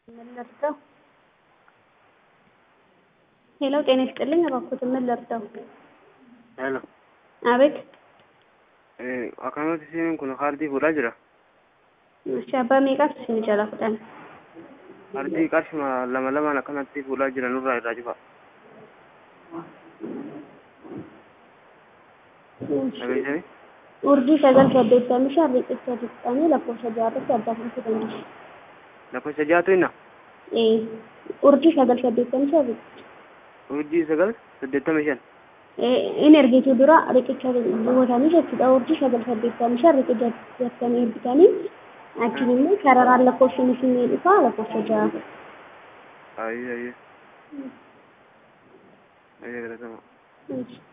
ምን ልርዳው? ሄሎ ጤና ይስጥልኝ እባክዎትን ምን ልርዳው? Hello. አቤት Eh, akkanumatti isiin kun kaardii fuudhaa jira. እሺ abbaa meeqaatu isin jalaa fudhan? Kaardii qarshuma lama lamaan akkanatti fuudhaa jira nurraa irraa cufa. Dhageessanii? urjii sagal saddeettamii shan riqicha dhiqxanii lakkoofsa jaarratti argatamuu dandeessu. Lakkoofsa jaatu inna. Ee urjii sagal saddeettamii shan riqicha. Urjii sagal saddeettama shan. in ergituu dura riqicha buutanii jechuudha urjii sagal saddeettamii shan riqicha jettanii ergitanii achiin immoo sararaan lakkoofsi isin dhufaa lakkoofsa ja'a. Ayyee ayyee. Ayyee galatama. Inji.